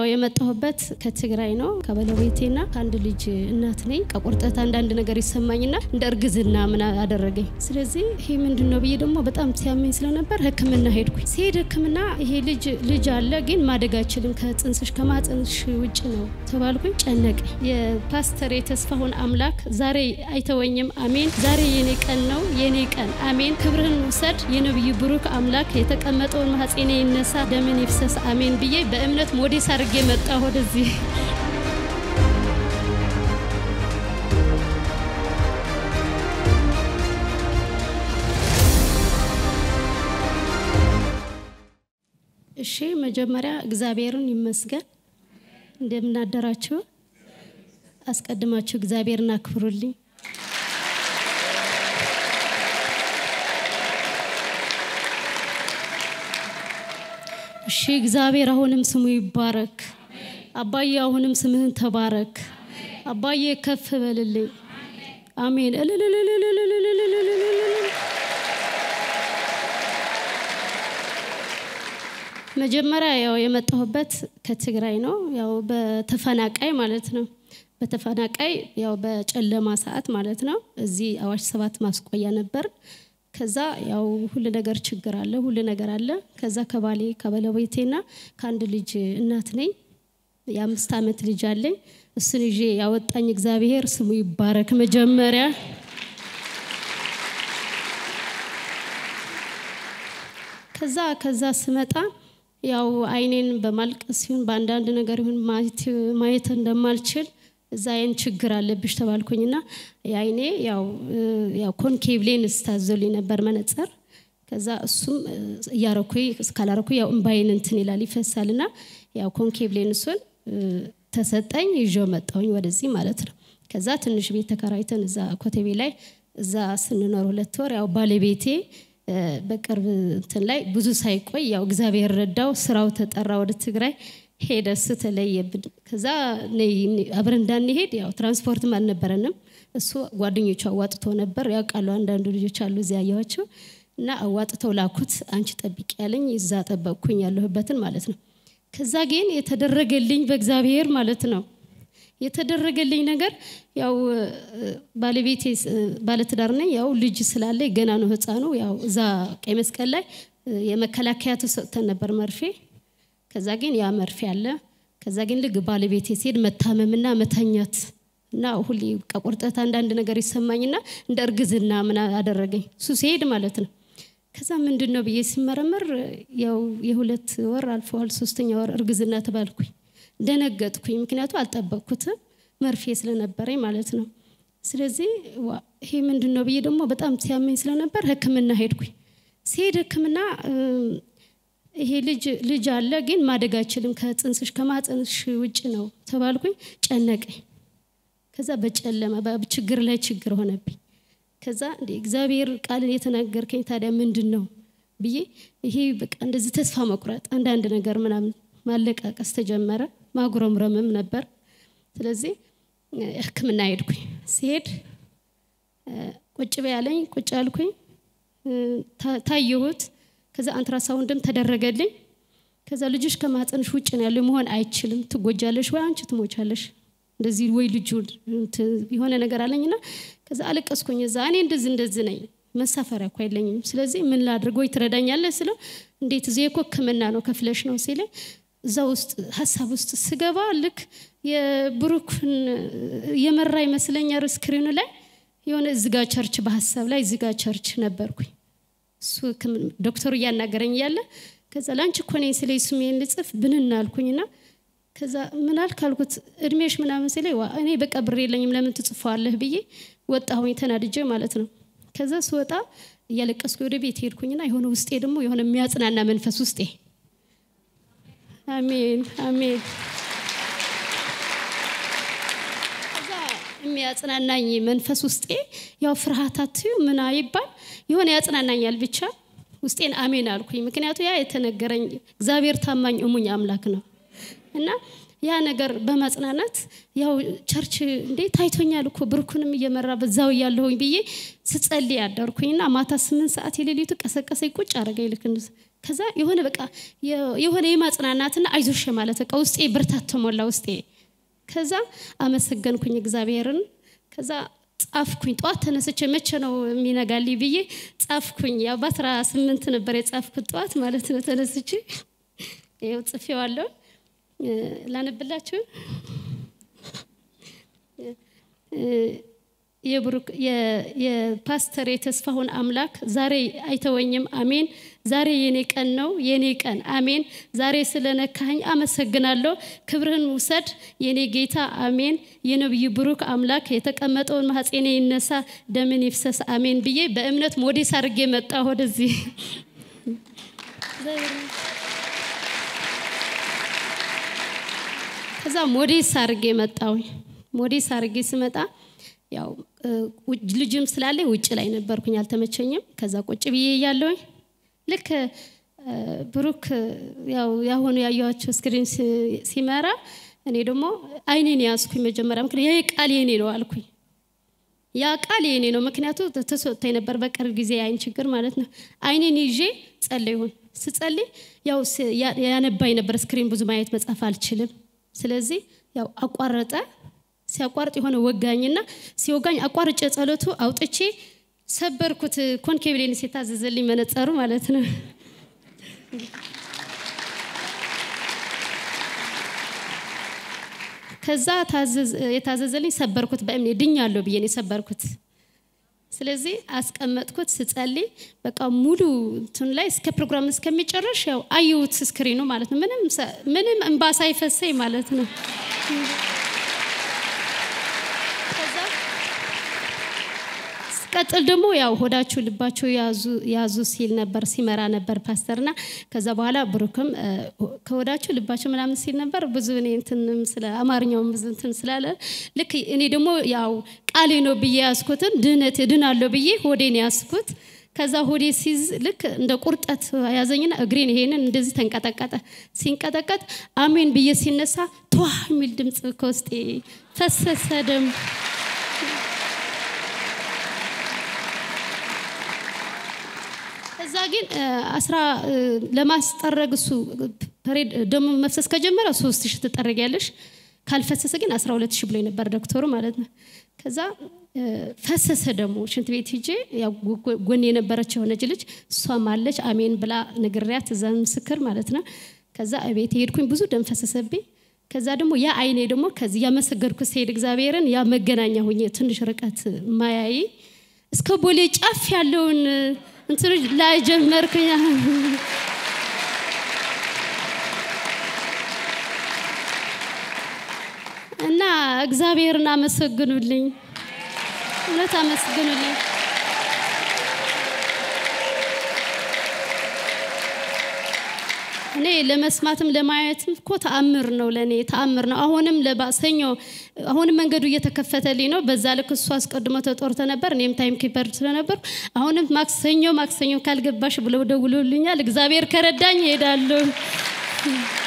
የመጣሁበት ከትግራይ ነው። ከባለቤቴና ከአንድ ልጅ እናት ነኝ። ከቁርጠት አንዳንድ ነገር ይሰማኝና እንደ እርግዝና ምን አደረገኝ። ስለዚህ ይሄ ምንድን ነው ብዬ ደግሞ በጣም ሲያመኝ ስለነበር ሕክምና ሄድኩኝ። ሲሄድ ሕክምና ይሄ ልጅ ልጅ አለ ግን ማደግ አይችልም ከጽንስሽ ከማጽንሽ ውጭ ነው ተባልኩኝ። ጨነቀኝ። የፓስተር የተስፋሁን አምላክ ዛሬ አይተወኝም። አሜን። ዛሬ የኔ ቀን ነው የኔ ቀን አሜን። ክብርህን ውሰድ የነብዩ ብሩክ አምላክ የተቀመጠውን ማህፀኔ ይነሳ ደምን ይፍሰስ አሜን ብዬ በእምነት ሞዴስ አድርጌ መጣ ወደዚህ። እሺ መጀመሪያ እግዚአብሔርን ይመስገን። እንደምናደራችሁ አስቀድማችሁ እግዚአብሔርን አክብሩልኝ። እሺ እግዚአብሔር አሁንም ስሙ ይባረክ። አባዬ አሁንም ስምህን ተባረክ። አባዬ ከፍ በልልኝ። አሜን። መጀመሪያ ያው የመጣሁበት ከትግራይ ነው። ያው በተፈናቃይ ማለት ነው። በተፈናቃይ ያው በጨለማ ሰዓት ማለት ነው። እዚህ አዋሽ ሰባት ማስቆያ ነበር። ከዛ ያው ሁሉ ነገር ችግር አለ፣ ሁሉ ነገር አለ። ከዛ ከባሌ ከባለቤቴና ከአንድ ልጅ እናት ነኝ። የአምስት ዓመት ልጅ አለኝ። እሱን ይዤ ያወጣኝ እግዚአብሔር ስሙ ይባረክ። መጀመሪያ ከዛ ከዛ ስመጣ ያው አይኔን በማልቀስ ሲሆን በአንዳንድ ነገር ይሁን ማየት እንደማልችል እዛ አይን ችግር አለብሽ ተባልኩኝና የአይኔ ያው ያው ኮንኬቭ ሌንስ ታዞልኝ ነበር መነጽር። ከዛ እሱም እያረኩኝ እስካላረኩ ያው እምባይን እንትን ይላል ይፈሳልና ያው ኮንኬቭ ሌንሱን ተሰጠኝ ይዤው መጣሁኝ ወደዚህ ማለት ነው። ከዛ ትንሽ ቤት ተከራይተን እዛ ኮተቤ ላይ እዛ ስንኖር ሁለት ወር ያው ባለቤቴ በቅርብ እንትን ላይ ብዙ ሳይቆይ ያው እግዚአብሔር ረዳው፣ ስራው ተጠራ ወደ ትግራይ ሄደ። እሱ ተለየብን። ከዛ አብረን እንዳንሄድ ያው ትራንስፖርትም አልነበረንም። እሱ ጓደኞቹ አዋጥቶ ነበር ያውቃሉ። አንዳንዱ ልጆች አሉ እዚያ ያየኋቸው እና አዋጥተው ላኩት። አንቺ ጠብቂ ያለኝ እዛ ጠበቅኩኝ ያለሁበትን ማለት ነው። ከዛ ግን የተደረገልኝ በእግዚአብሔር ማለት ነው የተደረገልኝ ነገር ያው ባለቤቴ ባለትዳር ነኝ። ያው ልጅ ስላለ ገና ነው ህፃኑ። ያው እዛ ቀይ መስቀል ላይ የመከላከያ ተሰጥተን ነበር መርፌ ከዛ ግን ያ መርፌ አለ። ከዛ ግን ልግ ባለቤቴ ሲሄድ መታመምና መተኛት እና ሁሌ ከቁርጠት አንዳንድ ነገር ይሰማኝና እንደ እርግዝና ምን አደረገኝ እሱ ሲሄድ ማለት ነው። ከዛ ምንድን ነው ብዬ ሲመረመር ያው የሁለት ወር አልፈዋል፣ ሶስተኛ ወር እርግዝና ተባልኩኝ። ደነገጥኩኝ፣ ምክንያቱ አልጠበቅኩትም መርፌ ስለነበረኝ ማለት ነው። ስለዚህ ይሄ ምንድን ነው ብዬ ደግሞ በጣም ሲያመኝ ስለነበር ሕክምና ሄድኩኝ። ሲሄድ ሕክምና ይሄ ልጅ ልጅ አለ ግን ማደግ አይችልም ከጽንስሽ ከማጽንሽ ውጭ ነው ተባልኩኝ። ጨነቀኝ። ከዛ በጨለማ ችግር ላይ ችግር ሆነብኝ። ከዛ እንደ እግዚአብሔር ቃልን የተናገርከኝ ታዲያ ምንድን ነው ብዬ ይሄ በቃ እንደዚህ ተስፋ መቁረጥ አንዳንድ ነገር ምናምን ማለቃቀስ ተጀመረ። ማጉረምረምም ነበር። ስለዚህ ሕክምና ሄድኩኝ። ሲሄድ ቁጭ በያለኝ ቁጭ አልኩኝ። ታየሁት ከዛ አንትራሳውንድም ተደረገልኝ። ከዛ ልጅሽ ከማህፀንሽ ውጭ ነው ያለው መሆን አይችልም፣ ትጎጃለሽ ወይ አንቺ ትሞቻለሽ፣ እንደዚህ ወይ ልጁ የሆነ ነገር አለኝና ከዛ አለቀስኩኝ። እዛ እኔ እንደዚህ እንደዚህ ነኝ፣ መሳፈሪያ እኮ የለኝም። ስለዚህ ምን ላድርግ ወይ ትረዳኛለህ ስለው እንዴት እዚህ እኮ ህክምና ነው ከፍለሽ ነው ሲለኝ እዛ ውስጥ ሀሳብ ውስጥ ስገባ ልክ የብሩክን የመራ ይመስለኛል ስክሪኑ ላይ የሆነ እዝጋ ቸርች በሀሳብ ላይ እዝጋ ቸርች ነበርኩኝ። እሱ ዶክተሩ እያናገረኝ እያለ ከዛ ለአንቺ እኮ ነኝ ስለ ስሜን ልጽፍ ብንን አልኩኝና ከዛ ምን አልክ አልኩት እድሜሽ ምናምን ሲለኝ እኔ በቃ ብር የለኝም ለምን ትጽፈዋለህ ብዬ ወጣሁኝ ተናድጄ ማለት ነው። ከዛ ስወጣ እያለቀስኩ ወደ ቤት ሄድኩኝና የሆነ ውስጤ ደግሞ የሆነ የሚያጽናና መንፈስ ውስጤ አሜን አሜን የሚያጽናናኝ መንፈስ ውስጤ ያው ፍርሃታት ምን አይባል የሆነ ያጽናናኛል ብቻ ውስጤን አሜን አልኩኝ። ምክንያቱ ያ የተነገረኝ እግዚአብሔር ታማኝ እሙኝ አምላክ ነው እና ያ ነገር በማጽናናት ያው ቸርች እንዴ ታይቶኛል እኮ ብርኩንም እየመራ በዛው እያለሁኝ ብዬ ስጸልይ ያደርኩኝና ማታ ስምንት ሰዓት የሌሊቱ ቀሰቀሰኝ ቁጭ አደረገኝ ልክ ከዛ የሆነ በቃ የሆነ የማጽናናትና አይዞሽ ማለት በቃ ውስጤ ብርታት ተሞላ ውስጤ። ከዛ አመሰገንኩኝ እግዚአብሔርን። ከዛ ጻፍኩኝ። ጠዋት ተነስቼ መቼ ነው የሚነጋልኝ ብዬ ጻፍኩኝ። ያው በአስራ ስምንት ነበር የጻፍኩት ጠዋት ማለት ነው ተነስቼ ይኸው ጽፌዋለሁ። ላነብላችሁ የብሩክ የፓስተር የተስፋሁን አምላክ ዛሬ አይተወኝም። አሜን። ዛሬ የኔ ቀን ነው፣ የኔ ቀን አሜን። ዛሬ ስለነካኝ አመሰግናለሁ። ክብርህን ውሰድ የኔ ጌታ አሜን። የነብዩ ብሩክ አምላክ የተቀመጠውን ማህፀኔ ይነሳ፣ ደምን ይፍሰስ አሜን ብዬ በእምነት ሞዴስ አድርጌ መጣ ወደዚህ ከዛ ሞዴስ አድርጌ መጣው። ሞዴስ አድርጌ ስመጣ ያው ልጅም ስላለ ውጭ ላይ ነበርኩኝ፣ አልተመቸኝም። ከዛ ቁጭ ብዬ እያለሁኝ ልክ ብሩክ ያው ያሁኑ ያየኋቸው ስክሪን ሲመራ እኔ ደግሞ አይኔን ያዝኩኝ። መጀመሪያ ምክንያት ይህ ቃል የኔ ነው አልኩኝ። ያ ቃል የኔ ነው፣ ምክንያቱ ተሰጥቶኝ ነበር በቅርብ ጊዜ የአይን ችግር ማለት ነው። አይኔን ይዤ ጸለይሁን። ስጸልይ ያው ያነባኝ ነበር ስክሪን ብዙ ማየት መጻፍ አልችልም። ስለዚህ ያው አቋረጠ። ሲያቋርጥ የሆነ ወጋኝና ሲወጋኝ አቋርጬ ጸሎቱ አውጥቼ ሰበርኩት። ኮንኬቭ ሌንስ የታዘዘልኝ መነጸሩ ማለት ነው። ከዛ የታዘዘልኝ ሰበርኩት። በእምኔ ድኛለሁ ብዬ ነው የሰበርኩት። ስለዚህ አስቀመጥኩት። ስጸልይ በቃ ሙሉ እንትን ላይ እስከ ፕሮግራም እስከሚጨረሽ ያው አየሁት ስክሪኑ ማለት ነው። ምንም ምንም እንባ ሳይፈሰኝ ማለት ነው። ቀጥል ደግሞ ያው ሆዳችሁ ልባችሁ ያዙ ሲል ነበር ሲመራ ነበር ፓስተርና ከዛ በኋላ ብሩክም ከሆዳችሁ ልባችሁ ምናምን ሲል ነበር። ብዙ እኔ እንትንም ስለ አማርኛውም ብዙ እንትን ስላለ ልክ እኔ ደግሞ ያው ቃሌ ነው ብዬ ያዝኩትን ድህነት ድናለሁ ብዬ ሆዴን ያዝኩት። ከዛ ሆዴ ሲዝ ልክ እንደ ቁርጠት ያዘኝና እግሬን ይሄንን እንደዚህ ተንቀጠቀጠ። ሲንቀጠቀጥ አሜን ብዬ ሲነሳ ተዋ የሚል ድምፅ ከውስጤ ፈሰሰ ደም እዛ ግን አስራ ለማስጠረግ እሱ ፐሬድ ደሞ መፍሰስ ከጀመረ ሶስት ሺህ ትጠረጊያለሽ ካልፈሰሰ ግን አስራ ሁለት ሺህ ብሎ ነበር ዶክተሩ ማለት ነው። ከዛ ፈሰሰ ደግሞ ሽንት ቤት ሂጄ ጎን የነበረች የሆነች ልጅ እሷም አለች አሜን ብላ ንግሪያት እዛ ምስክር ማለት ነው። ከዛ ቤት ሄድኩኝ ብዙ ደም ፈሰሰብኝ። ከዛ ደግሞ ያ አይኔ ደግሞ ከዚህ ያመሰገድኩት ስሄድ እግዚአብሔርን ያ መገናኛ ሁኜ ትንሽ ርቀት ማያይ እስከ ቦሌ ጫፍ ያለውን እንትኖች ላይ ጀመርኩኝ። እና እግዚአብሔርን አመሰግኑልኝ፣ እውነት አመስግኑልኝ። እኔ ለመስማትም ለማየትም እኮ ተአምር ነው፣ ለእኔ ተአምር ነው። አሁንም ለባሰኞ አሁንም መንገዱ እየተከፈተልኝ ነው። በዛ ልክ እሱ አስቀድሞ ተጦርተ ነበር፣ እኔም ታይም ኪፐር ስለነበር አሁንም ማክሰኞ ማክሰኞ ካልገባሽ ብለው ደውሎልኛል። እግዚአብሔር ከረዳኝ እሄዳለሁ።